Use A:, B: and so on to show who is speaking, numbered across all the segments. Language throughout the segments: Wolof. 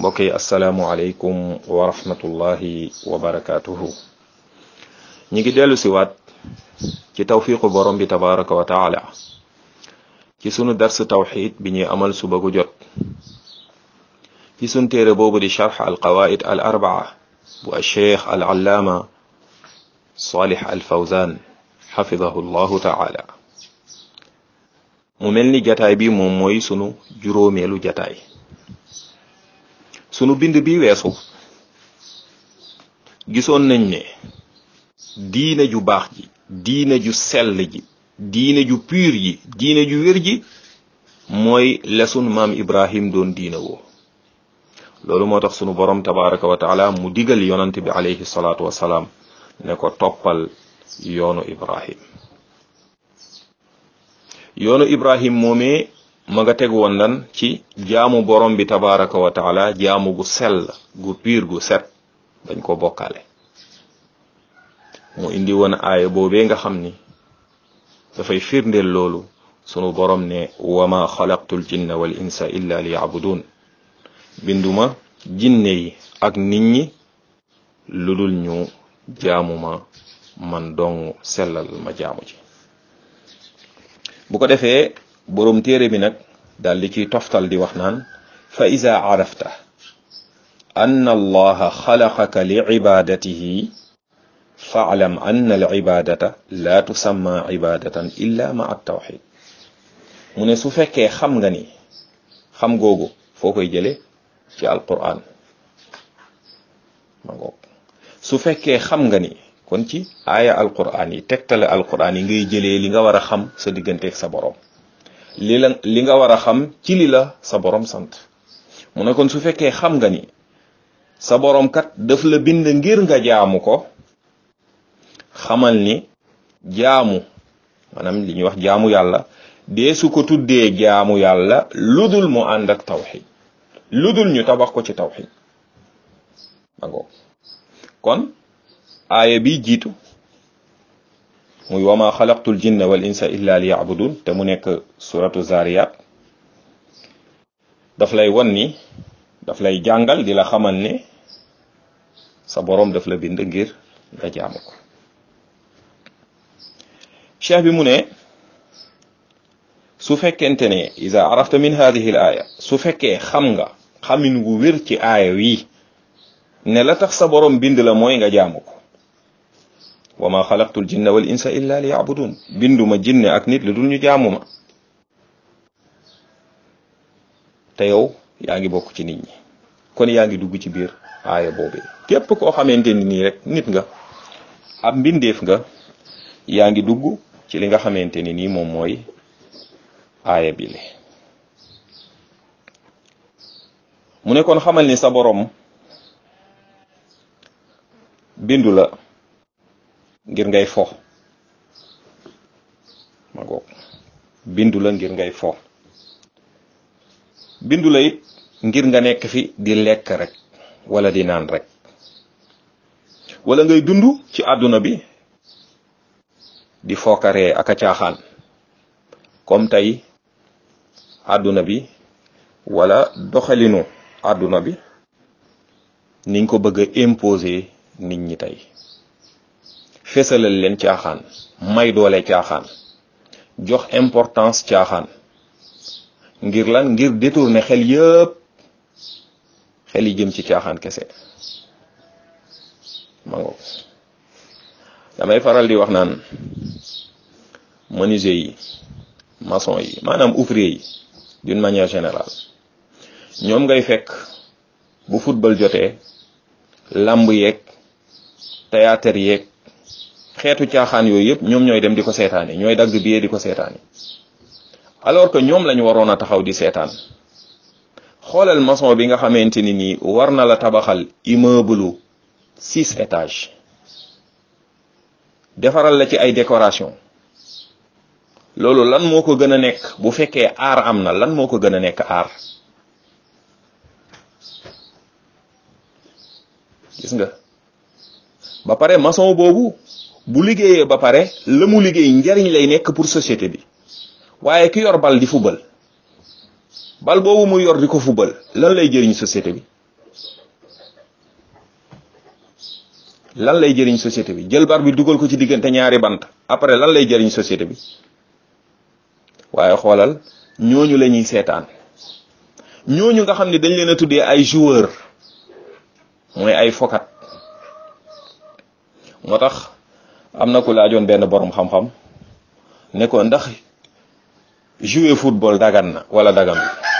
A: mbokk yi asalaamualeykum wa rahmatullahi wa barakaatuhu ñi ngi dellu si waat ci tawfiqu borom bi tabaraka wa taala ci sunu dars tawxid bi ñuy amal suba gu jot ci sunu téere boobu di charx al qawaid al arbaa bu alcheikh al allaama salih al fawzan xafidahu llahu taala mu mel ni jataay bi moom mooy sunu juróomeelu jataay sunu bind bi weesu gisoon nañ ne diine ju baax ji diine ju sell ji diine ju pur ji diine ju wér ji mooy lesun maam ibrahim doon diine woo loolu moo tax sunu borom tabaraka wa taala mu digal yonant bi alayhi salaatu wasalaam ne ko toppal yoonu ibrahim yoonu ibrahim moomee ma nga teg woon lan ci jaamu borom bi tabaraka wa taala jaamu gu sell gu piir gu set dañ ko bokkaale mu indi woon aaya boobee nga xam ni dafay firndeel loolu sunu borom ne wama xalaqtul jinna wal insa illa li yabudun binduma jinne yi ak nit ñi lu dul ñu jaamu ma man dong sellal ma jaamu ji bu ko defee boroom téere bi nag daal di ciy toftal di wax naan fa ida arafta an allaha xalaqaka li ibadatihi faalam anna al ibadata la tusamma ibadatan illa ma at tawxid mu ne su fekkee xam nga ni xam googu foo koy jële ci alquran ma ngoog su fekkee xam nga ni kon ci aaya alquran yi tegtale alquran yi ngay jëlee li nga war a xam sa digganteeg sa borom li la li nga war a xam ci li la sa borom sant mu ne kon su fekkee xam nga ni sa borom kat daf la bind ngir nga jaamu ko xamal ni jaamu maanaam li ñuy wax jaamu yàlla dee su ko tuddee jaamu yàlla ludul mu ànd ak tawxid ludul ñu tabax ko ci tawxid magoo kon aaya bi jiitu muy wama xalaqtul jinna wal insa illa li yabudun te mu nekk suratu zariyat daf lay won ni daf lay jàngal di la xamal ne sa boroom daf la bind ngir nga jaamu ko cheikh bi mu ne su fekkente ne ida arafta min hadihi l aaya su fekkee xam nga xamin wu wér ci aaya wi ne la tax sa boroom bind la mooy nga jaamu ko wa ma xalaqtul jinna wal insa illa li yabudun binduma jinne ak nit lu dul ñu jaamu ma te yow yaa ngi bokk ci nit ñi kon yaa ngi dugg ci biir aaya boobee képp koo xamante ni nii rek nit nga ab mbindeef nga yaa ngi dugg ci li nga xamante ni nii moom mooy aaya bi le mu ne kon xamal ni sa boroom bindu la ngir ngay fo ma goog bindu la ngir ngay fo bindu la it ngir nga nekk fi di lekk rek wala di naan rek wala ngay dund ci àdduna bi di fookaree ak a caaxaan comme tey àdduna bi wala doxalinu àdduna bi niñ ko bëgg a imposer nit ñi tey fesalal leen caaxaan may doole caaxaan jox importance caaxaan ngir lan ngir détourner xel yëpp xel yi jëm ci caaxaan kese ma ngo damay faral di wax naan menuisier yi maçon yi maanaam ouvrier yi d'une manière générale ñoom ngay fekk bu football jotee lamb yeeg théâtre yeeg xeetu caaxaan yooyu yëpp ñoom ñooy dem di ko seetaani ñooy dagg billet di ko seetaani alors que ñoom lañu waroon a taxaw di seetaan xoolal maçon bi nga xamante ni nii war na la tabaxal immeuble six étages defaral la ci ay décoration loolu lan moo ko gën a nekk bu fekkee aar am na lan moo ko gën a nekk aar gis nga ba pare maçon boobu bu liggéeyee ba pare la mu liggéey njariñ lay nekk pour société bi waaye ki yor bal di fubal bal boobu muy yor di ko fubal lan lay jëriñ société bi lan lay jëriñ société bi jël bar bi dugal ko ci diggante ñaari bant après lan lay jëriñ société bi waaye xoolal ñooñu la ñuy seetaan ñooñu nga xam ne dañ leen a tuddee ay joueur mooy ay fokat moo tax am na ku laajoon benn borom xam-xam ne ko ndax jouer football dagan na wala dagan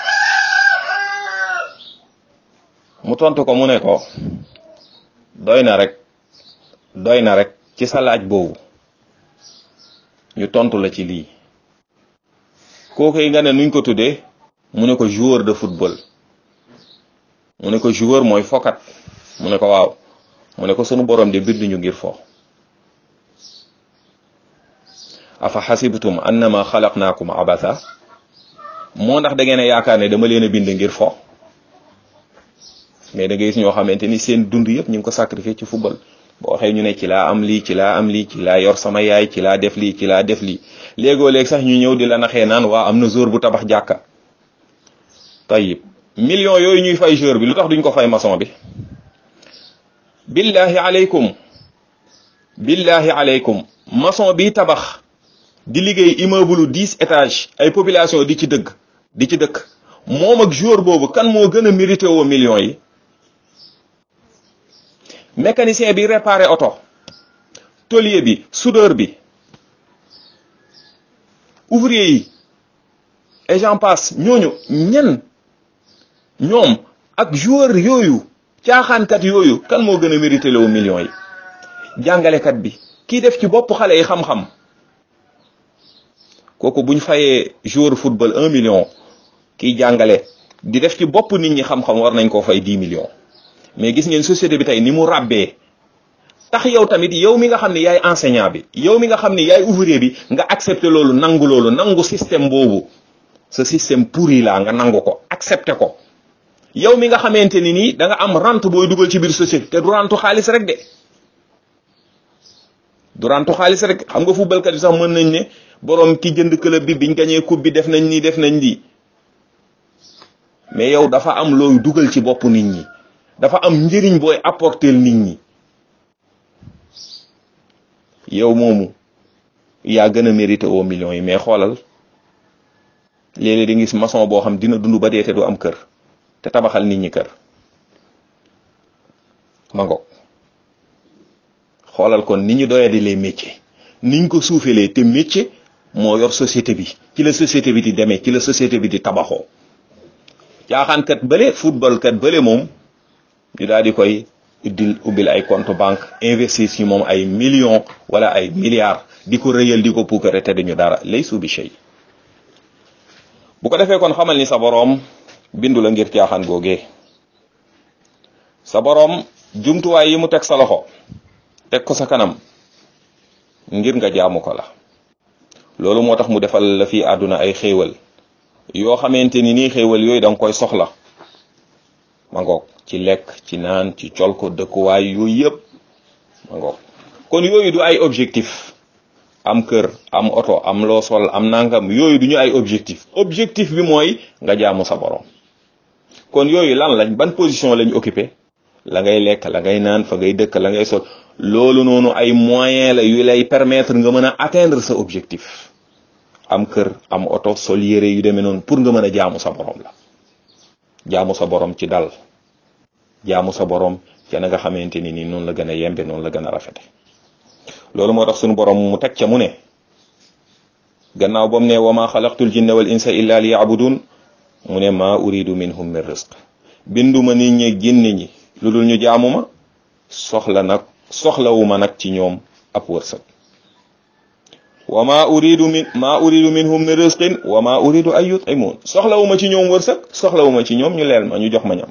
A: mu tontu ko mu ne ko doy na rek doy na rek ci sa laaj boobu ñu tontu la ci lii kooku yi nga ne nuñ ko tuddee mu ne ko joueur de football mu ne ko joueur mooy fokat mu ne ko waaw mu ne ko sunu borom de binduñu ngir fo afa xasibtum annama xalaqnaakum abatha moo ndax da ngeen a yaakaar ne dama leen a bind ngir fo mais da ngay gis ñoo xamante ni seen dund yëpp ñu ngi ko sacrifier ci football boo waxee ñu ne ci laa am lii ci laa am lii ci laa yor sama yaay ci laa def lii ci laa def lii léegoo léeg sax ñu ñëw di la naxee naan waa am na jour bu tabax jàkka tayib millions yooyu ñuy fay jour bi lu tax duñ ko fay maçon bi billahi aleykum billahi aleykum maçon bi tabax di liggéey immeuble dix étages ay population di ci dëgg di ci dëkk moom ak jour boobu kan moo gën a mérité woo millions yi mécanicien bi réparé oto tôlier bi soudeur bi ouvrier yi et j'en passe ñooñu ñen ñoom ak joueur yooyu caaxaankat yooyu kan moo gën a mérité loo millions yi jàngalekat bi kii def ci bopp xale yi xam-xam kooku buñ fayee joueur football un million kiy jàngale di def ci bopp nit ñi xam-xam war nañ koo fay dix millions mais gis ngeen société bi tey ni mu ràbbee tax yow tamit yow mi nga xam ne yaay enseignant bi yow mi nga xam ne yaay ouvrier bi nga accepté loolu nangu loolu nangu système boobu ce système pourri la nga nangu ko accepté ko yow mi nga xamante ni nii da nga am rente booy dugal ci biir société te du rentu xaalis rek de du rentu xaalis rek xam nga footballkat yi sax mën nañ ne borom ki jënd club bi biñ gañee coupe bi def nañ nii def nañ lii mais yow dafa am looy dugal ci bopp nit ñi dafa am njëriñ booy apporter nit ñi yow moomu yaa gën a mérité au millions yi mais xoolal léeg-léeg di gis maçon boo xam dina dund ba dee te du am kër te tabaxal nit ñi kër ma ngoog xoolal kon ni ñu doya di les métiers niñ ko suufelee te métier moo yor société bi ci la société bi di demee ci la société bi di tabaxoo caaxaankat bële football kat bële moom ñu daal di koy uddil ubbil ay compte banque investir ci moom ay millions wala ay milliards di ko rëyal di ko puukare te duñu dara lay suubi shay bu ko defee kon xamal ni sa boroom bindu la ngir caaxaan googee sa boroom jumtuwaay yi mu teg sa loxo teg ko sa kanam ngir nga jaamu ko la loolu moo tax mu defal la fii àdduna ay xéewal yoo xamante ni nii xéewal yooyu da nga koy soxla ma ngoog ci lekk ci naan ci col ko dëkkuwaay yooyu yëpp ma ngoog kon yooyu du ay objectif am kër am oto am loo sol am nangam yooyu du ñu ay objectif objectif bi mooy nga jaamu sa borom kon yooyu lan lañ ban position lañ occupé la ngay lekk la ngay naan fa ngay dëkk la ngay sol loolu noonu ay moyen la yu lay permettre nga mën a atteindre sa objectif am kër am oto sol yére yu demee noonu pour nga mën a jaamu sa borom la jaamu sa borom ci dal jaamu sa borom ca na nga xamante ni nii noonu la gën a yembe noonu la gën a rafete loolu moo tax sunu borom mu teg ca mu ne gannaaw bam ne wa ma xalaqtul jinna wal insa illa li yabudun mu ne maa uridu minhum min rizq binduma nit ñi ginni ñi lu dul ñu jaamu ma soxla nag soxlawuma nag ci ñoom ab wërsëg wa ma uridu min ma uridu minhum min rizqin wa ma uridu ay yut'imun soxlawuma ci ñoom wërsëg soxlawuma ci ñoom ñu leel ma ñu jox ma ñam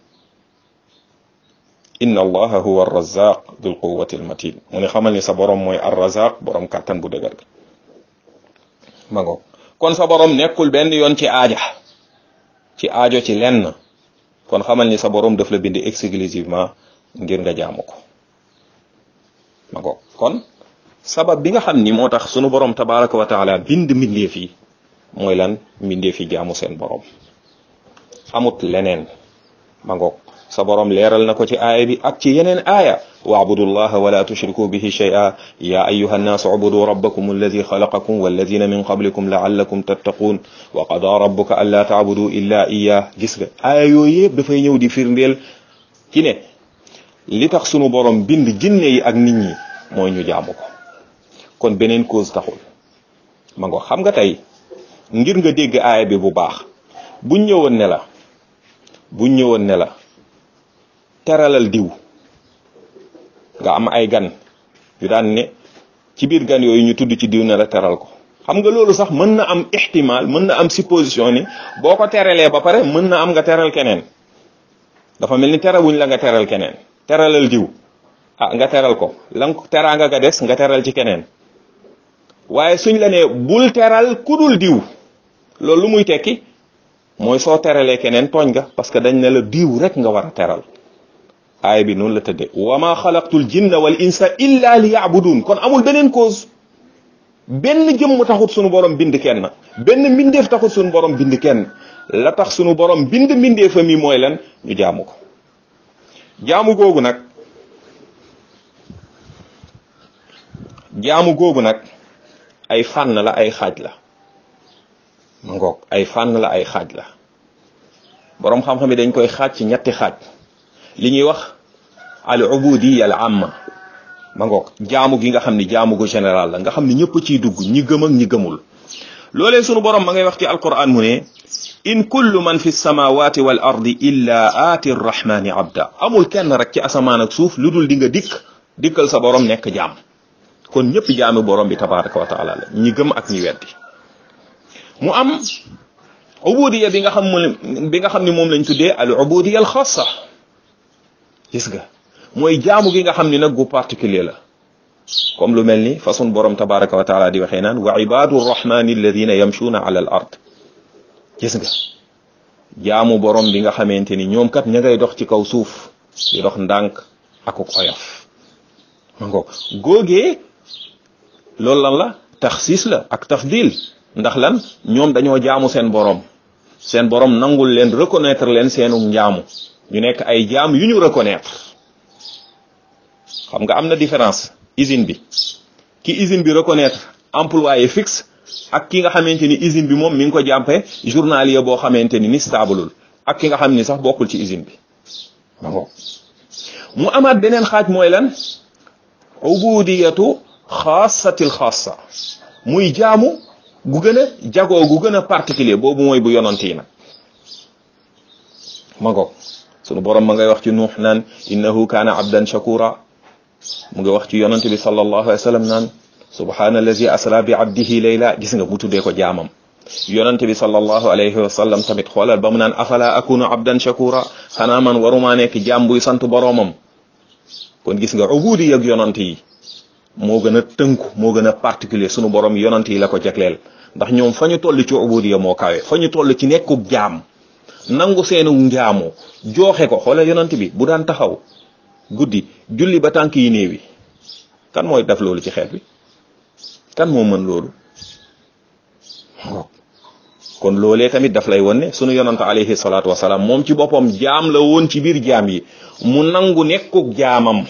A: inna allaha huwa arrazaq dul quwwati almatin mu ne xamal ni sa borom mooy arrazaq borom kàttan bu dëgër bi ma ngoog kon sa borom nekkul benn yoon ci aaja ci aajo ci lenn kon xamal ni sa borom daf la bind exclusivement ngir nga jaamu ko ma ngoog kon sabab bi nga xam ni moo tax sunu borom tabaraka wa taala bind mbindeef yi mooy lan mbindeef yi jaamu seen borom amut leneen ma ngoog sa borom leeral na ko ci aaya bi ak ci yeneen aaya waabudu llaha wala tushriku bihi shay'a ya ayuha nnaasu ubudu rabbakum alladi xalaqakum walladina min qablikum laallakum tattaquun wa qada rabbuka an laa taabudu illa iya gis nga aaya yooyu yëpp dafay ñëw di firndeel ci ne li tax sunu borom bind jinne yi ak nit ñi mooy ñu jaamu ko kon beneen cause taxul ma ngo xam nga tey ngir nga dégg aaya bi bu baax buñ ñëwoon ne la buñ ñëwoon ne la teralal diw nga am ay gan yu daan ne ci biir gan yooyu ñu tudd ci diw ne la teral ko xam nga loolu sax mën na am ihtimal mën na am supposition ni boo ko teralee ba pare mën na am nga teral keneen dafa mel ni terewuñ la nga teral keneen teralal diw ah nga teral ko lan teraanga nga des nga teral ci keneen waaye suñ la ne bul teral kudul diw loolu lu muy tekki mooy soo teralee keneen tooñ nga parce que dañ ne la diw rek nga war a teral aaya bi noonu la tëddee wa ma xalaqtul jinna wal insa illa li yaabudun kon amul beneen cause benn jëmm taxut sunu borom bind kenn benn mbindeef taxut sunu borom bind kenn la tax sunu borom bind mbindeefa mi mooy lan ñu jaamu ko jaamu googu nag jaamu googu nag ay fànn la ay xaaj la ma ngoog ay fànn la ay xaaj la boroom xam-xam yi dañ koy xaaj ci ñetti xaaj li ñuy wax al ubudiya al amma ma ngoog jaamu gi nga xam ni jaamu gu général la nga xam ni ñëpp ciy dugg ñi gëm ak ñi gëmul loolee sunu borom ma ngay wax ci alquran mu ne in kullu man fi samawati wal ardi illa aati rrahmani abda amul kenn rek ci asamaan ak suuf lu dul di nga dikk dikkal sa borom nekk jaam kon ñëpp jaami borom bi tabaraka wa taala la ñi gëm ak ñi weddi mu am ubudiya bi nga xam bi nga xam ni moom lañ tuddee al ubudiya al xaasa gis nga mooy jaamu gi nga xam ni nag gu particulier la comme lu mel ni façon borom tabaraka wa taala di waxee naan wa ibadu rrahmani alladina yamshuuna ala al ard gis nga jaamu borom bi nga xamante ni ñoom kat ña ngay dox ci kaw suuf di dox ndànk akuk oyof ma ngoog góogee loolu lan la taxsis la ak tafdil ndax lan ñoom dañoo jaamu seen borom seen borom nangul leen reconnaître leen seenu njaamu ñu nekk ay jaam yu ñu reconnaître xam nga am na différence usine bi ki usine bi reconnaître employé fixe ak ki nga xamante ni usine bi moom mi ngi ko jàmpe journalier boo xamante ni ni stableul ak ki nga xam ni sax bokkul ci usine bi ma ngoog mu amaat beneen xaaj mooy lan ubudiyatu xaasatil xaasa muy jaamu gu gën a jagoo gu gën a particulier boobu mooy bu yonant yi nag ma ngoog sunu borom ma ngay wax ci nuux naan innahu kaana abdan shakura mu ngi wax ci yonant bi sallallahu alayhi wa sallam naan subhaana allazi asra bi abdihi layla gis nga mu tuddee ko jaamam yonante bi sallallahu alayhi wa sallam tamit xoolal ba mu naan afala akunu abdan shakura xanaa man warumaa nekk jaam buy sant boroomam kon gis nga ubudi ak yonante yi moo gën a tënku moo gën a particulier sunu borom yonante yi la ko jagleel ndax ñoom fa ñu toll ci ubudiya moo kawe fa ñu toll ci nekkub jaam nangu seenu njaamu jooxe ko xoolal yonante bi bu daan taxaw guddi julli ba tànk yi néewi kan mooy def loolu ci xeet bi kan moo mën loolu kon loolee tamit daf lay won ne sunu yonante alayhi salaatu wasalaam moom ci boppam jaam la woon ci biir jaam yi mu nangu nekkuk jaamam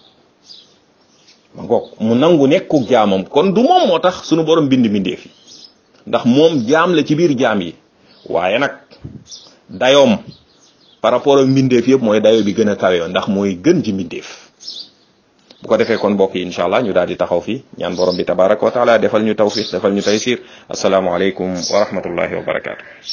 A: ma ngoog mu nangu nekkuk jaamam kon du moom moo tax sunu borom bind mbindeef yi ndax moom jaam la ci biir jaam yi waaye nag dayoom par rapport ak mbindeef yëpp mooy dayo bi gën a kawe ndax mooy gën ci mbindeef bu ko defee kon mbokk yi incha allah ñu daal di taxaw fii ñaan borom bi tabaraka wa taala defal ñu tawfiq defal ñu taysir asalaamualeykum wa rahmatullahi wa barakaatu.